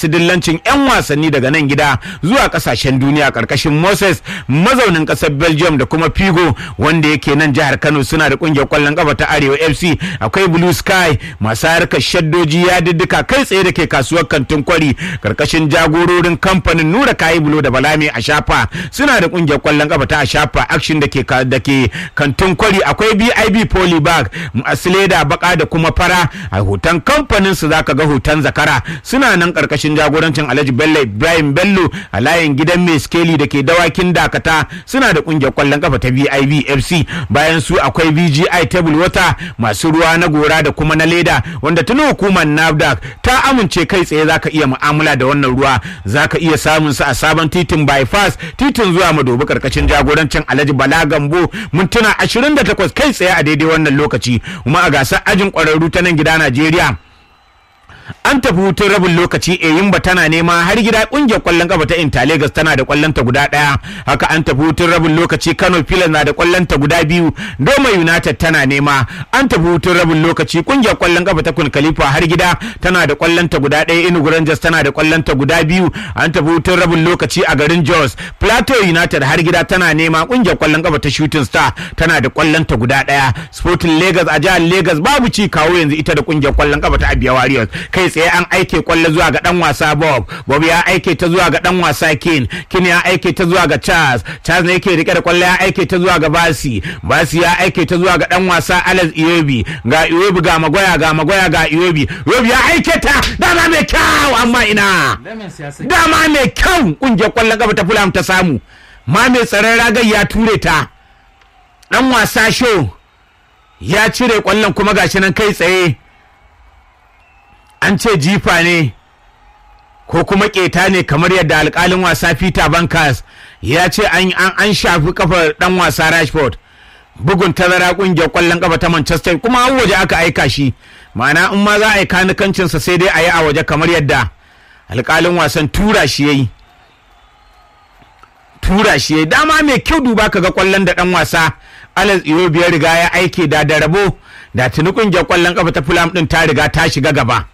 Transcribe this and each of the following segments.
masu dillancin 'yan wasanni daga nan gida zuwa kasashen duniya karkashin moses mazaunin kasar belgium da kuma figo wanda yake nan jihar kano suna da kungiyar kwallon kafa ta arewa fc akwai blue sky masu harkar shaddoji ya diddika kai tsaye da ke kasuwar kantin kwari karkashin jagororin kamfanin nura kayi bulo da balami a shafa suna da kungiyar kwallon kafa ta a shafa action da ke da ke kantin kwari akwai bib polybag asileda baka da kuma fara a hoton kamfanin su zaka ga hoton zakara suna nan karkashin jagorancin alhaji bello ibrahim bello a layin gidan mai skeli da ke dawakin dakata suna da kungiyar kwallon kafa ta vib fc bayan su akwai vgi table water masu ruwa na gora da kuma na leda wanda tuni hukumar nafdac ta amince kai tsaye zaka iya mu'amala da wannan ruwa zaka iya samun su a sabon titin bypass titin zuwa madobi karkashin jagorancin alhaji bala gambo mintuna 28 kai tsaye a daidai wannan lokaci kuma a gasar ajin kwararru ta nan gida najeriya an tafi hutun rabin lokaci eyimba tana nema har gida kungiyar kwallon kafa ta inter lagos tana da kwallon ta guda daya haka an tafi hutun rabin lokaci kano pilas na da kwallon ta guda biyu doma united tana nema an tafi hutun rabin lokaci kungiyar kwallon kafa ta kun khalifa har gida tana da kwallon ta guda daya inugu rangers tana da kwallon ta guda biyu an tafi hutun rabin lokaci a garin jos plateau united har gida tana nema kungiyar kwallon kafa ta shooting star tana da kwallon ta guda daya sporting lagos a jihar lagos babu ci kawo yanzu ita da kungiyar kwallon kafa ta abia warriors kai tsaye an aike kwallo zuwa ga dan wasa Bob Bob ya aike ta zuwa ga dan wasa Kin Kin ya aike ta zuwa ga Charles Charles ne yake rike da kwallo ya aike ta zuwa ga Basi Basi ya aike ta zuwa ga dan wasa Alex Iyobi ga Iyobi ga Magoya ga Magoya ga Iyobi Iyobi ya aike ta dama mai kyau amma ina dama mai kyau kungiyar kwallon gaba ta Fulham ta samu ma mai tsaron ragar ya ture ta dan wasa show ya cire kwallon kuma gashi nan kai tsaye an ce jifa ne ko kuma keta ne kamar yadda alkalin wasa peter bankers ya ce an, an, shafi kafar dan wasa rashford bugun tazara kungiyar kwallon kafa ta manchester kuma an waje aka aika shi ma'ana in ma za a yi kanukancinsa sai dai a yi a waje kamar yadda alkalin wasan tura shi ya yi tura shi ya yi dama mai kyau duba ka ga kwallon da dan wasa alex iwobi ya riga ya aike da da rabo da tuni kungiyar kwallon kafa ta fulham din ta riga ta shiga gaba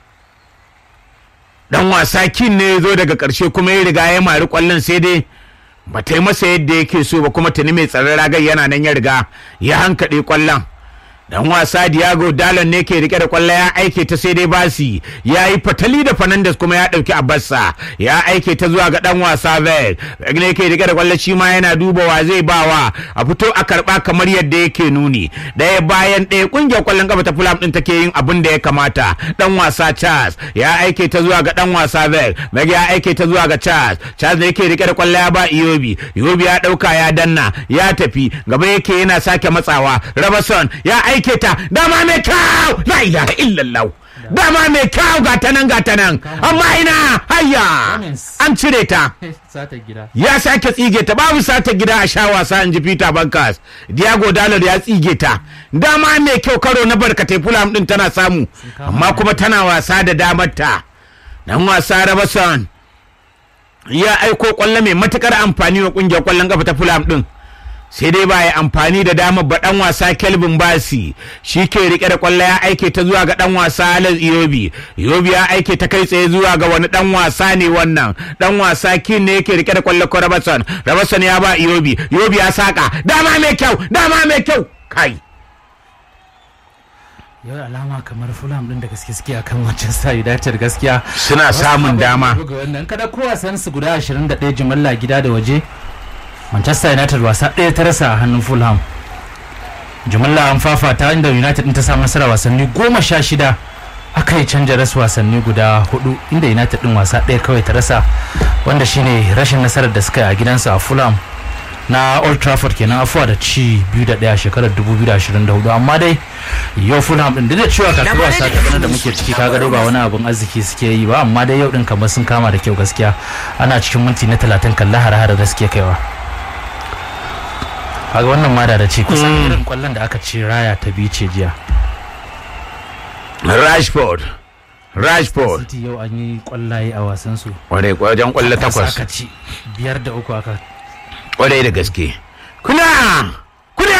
dan wasa kin ne ya zo daga ƙarshe kuma ya riga ya mari kwallon sai dai ba ta yi masa yadda yake so ba kuma tuni mai tsaron ragar yana nan ya riga ya hankaɗe kwallon dan wasa Diago Dalon ne ke rike da kwallo ya aike ta sai dai basi ya yi fatali da Fernandes kuma ya dauki Abassa ya aike ta zuwa ga dan wasa Vel ne ke rike da kwallo shi ma yana duba wa zai bawa a fito a karba kamar yadda yake nuni daya bayan ɗaya kungiyar kwallon kafa ta Fulham din take yin abin da ya kamata dan wasa Charles ya aike ta zuwa ga dan wasa Vel Meg ya aike ta zuwa ga Charles Charles ne yake rike da kwallo ya ba Iyobi Iyobi ya dauka ya danna ya tafi gaba yake yana sake matsawa Robertson ya aike aike ta dama mai kyau la ilaha illallah dama mai kyau ga ta nan ga ta nan amma ina hayya an cire ta ya sake tsige ta babu sata gida a sha wasa in ji peter bankas diago dalar ya tsige ta dama mai kyau karo na barkatai fulham din tana samu amma kuma tana wasa da damar ta dan wasa rabason ya aiko kwallo mai matukar amfani wa kungiyar kwallon kafa ta fulham din sai dai ba ya amfani da damar ba dan wasa kelvin basi shi ke rike da kwallo ya aike ta zuwa ga dan wasa alex iyobi iyobi ya aike ta kai tsaye zuwa ga wani dan wasa ne wannan dan wasa kin ne yake rike da kwallo ko rabason rabason ya ba iyobi iyobi ya saka dama mai kyau dama mai kyau kai yau alama kamar fulham din da gaske suke akan manchester united gaskiya suna samun dama wannan kada ko wasan su guda 21 jimalla gida da waje manchester united wasa ɗaya ta rasa a hannun fulham jumla an fafata inda united ta samu nasara wasanni goma sha shida aka yi canja rasu wasanni guda hudu inda united din wasa ɗaya kawai ta rasa wanda shine rashin nasarar da suka yi a gidansa a fulham na old trafford kenan afuwa da ci biyu da ɗaya shekarar 2024 amma dai yau fulham din da cewa kakar wasa ta bana da muke ciki kaga ba wani abun arziki suke yi ba amma dai yau din kamar sun kama da kyau gaskiya ana cikin minti na talatin kalla har-har da suke kaiwa kaga wannan ma da da ce kusan irin kwallon da aka ce raya ta biyu ce jiya rashford rashford city yau an yi kwallaye a wasan su kwarai wajen kwallo takwas aka ci biyar da uku aka kwarai da gaske kuna kuna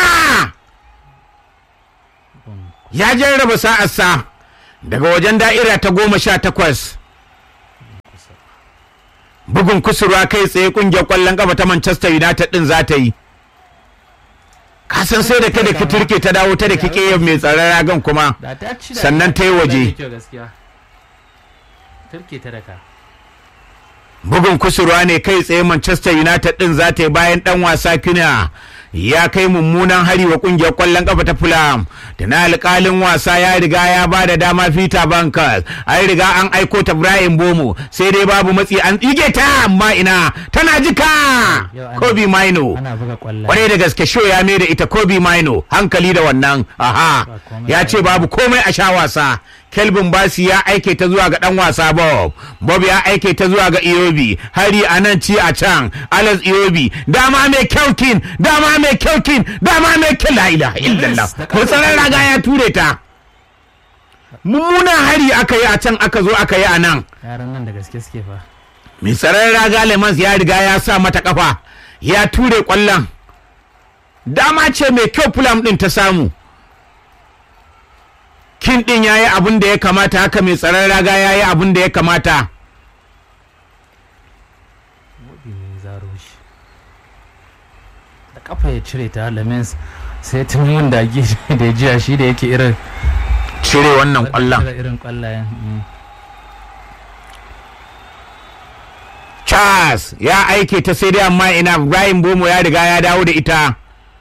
ya jarraba sa'arsa daga wajen da'ira ta goma sha takwas bugun kusurwa kai tsaye kungiyar kwallon kafa ta Manchester United din za ta yi ka san sai da ta da turke ta dawo ta da kike mai tsaron ragan kuma da ta ci da Sannan ta yi waje. da kyau gaskiya turke ta daka bugun kusurwa ne kai tsaye Manchester United din za ta yi bayan dan wasa Kuna ya kai mummunan hari wa kungiyar kwallon kafa ta Fulham da na alƙalin wasa ya riga ya ba da dama Peter Bankers an riga an aiko ta Brian Bomo sai dai babu matsi an tsige ta amma ina tana jika Yau ana- Kobe Maino ana buga kwallaye kwarai da gaske show ya mai da ita Kobe Maino hankali da wannan aha Ba komai ya ce babu komai a sha wasa Kelvin Basi ya aike ta zuwa ga dan wasa Bob Bob ya aike ta zuwa ga Iyobi hari a nan ci a can Alex Iyobi dama mai kyaukin dama mai kyaukin dama mai kyau la ilaha illallah da ko tsaron raga ya ture ta mummunan hari aka yi a can aka zo aka yi a nan yaran nan da gaske suke fa mai tsaron raga lemans ya riga ya sa mata kafa ya ture kwallon dama ce mai kyau fulam din ta samu kin din ya yi abin da ya kamata haka mai tsaron raga ya yi abin da ya kamata Wobi ne zaro shi da kafa ya cire ta lamens sai tun da ake da ya jiya shi da yake irin cire wannan kwallon cire irin kwallayen mm. charles ya aike ta sai dai amma ina brian bomo ya riga ya dawo da ita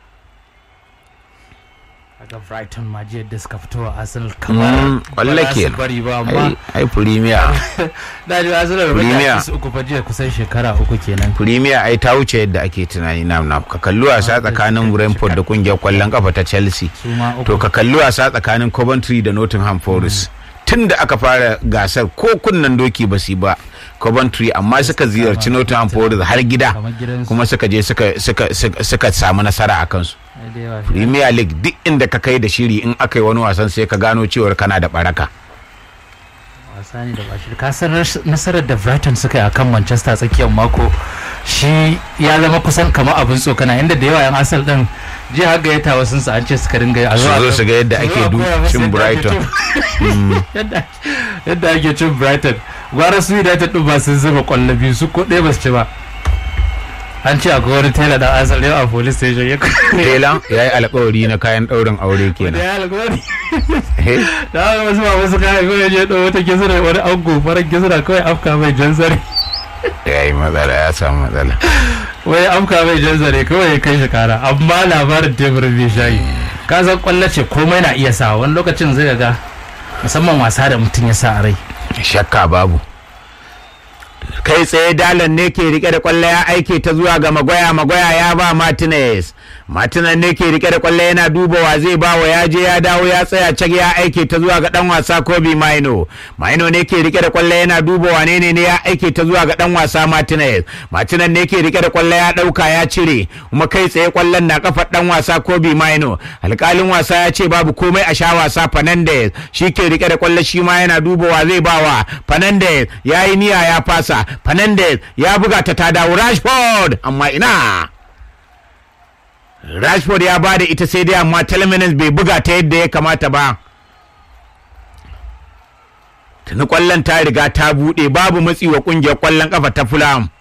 daga brighton ma jiya da suka fito a arsenal Mm, kamar kwallo ba za su kenan. bari ba amma ai premier da ji arsenal da Premier. baki su uku fa jiya kusan shekara uku kenan premier ai ta wuce yadda ake tunani na na ka kalli wasa tsakanin brentford da kungiyar kwallon kafa ta chelsea su ma uku to ka kalli wasa tsakanin Coventry da Nottingham Forest tun da aka fara gasar ko kunnan doki ba su yi ba Coventry amma suka ziyarci Nottingham Forest har gida kamar gidansu kuma suka je suka suka suka, suka samu nasara a kansu Ai, da yawa. Premier League duk inda ka kai da shiri in aka yi wani wasan sai ka gano cewar kana da baraka wasa ne da bashi ka san ras- nasarar da brighton suka yi akan manchester tsakiyar mako shi ya zama kusan kamar abin tsokana inda da yawa yan asal din jiya har gayyata wasu su an ce suka ringa yi a su a zo ga- su ga yadda su zo ake a du- koya musu cin yadda ake Brighton cin- yadda yadda ake cin brighton gwara su united din ba sun zuba kwallo biyu su ko ɗaya ba su ci ba an ce akwai wani tailor da asal yau a police station ya Tela ya yi alkawari na kayan ɗaurin aure da kenan ya alƙawari Eh, da haka wasu ba wasu kayan kawai je ɗau wata kisira wani ango farar kisira kawai afka mai jan zare ya yi matsala ya samu matsala wai amka mai jan zare kawai ya kai shi kara amma labarin teburin bai shayi ka san kwallo ce komai na iya sa wani lokacin zai ga musamman wasa da mutum ya sa a rai shakka babu kai tsaye dalan ne ke rike da kwallo ya aike ta zuwa ga magoya magoya ya ba martinez martinez ne ke rike da kwallo yana duba wa zai ba wa ya je ya dawo ya tsaya cak ya aike ta zuwa ga dan wasa kobe maino maino ne ke rike da kwallo yana duba wane ne ne ya aike ta zuwa ga dan wasa martinez martinez ne ke rike da kwallo ya dauka ya cire kuma kai tsaye kwallon na kafar dan wasa kobe maino alkalin wasa ya ce babu komai a sha wasa fernandez shi ke rike da kwallo shi ma yana duba wa zai bawa fernandez ya yi niyya ya fasa fernandez ya buga ta ta dawo rashford amma ina rashford ya bada ita sai dai amma telemenes bai buga ta yadda ya kamata ba tuni kwallon ta riga ta buɗe babu matsi wa ƙungiyar kwallon kafa ta fulham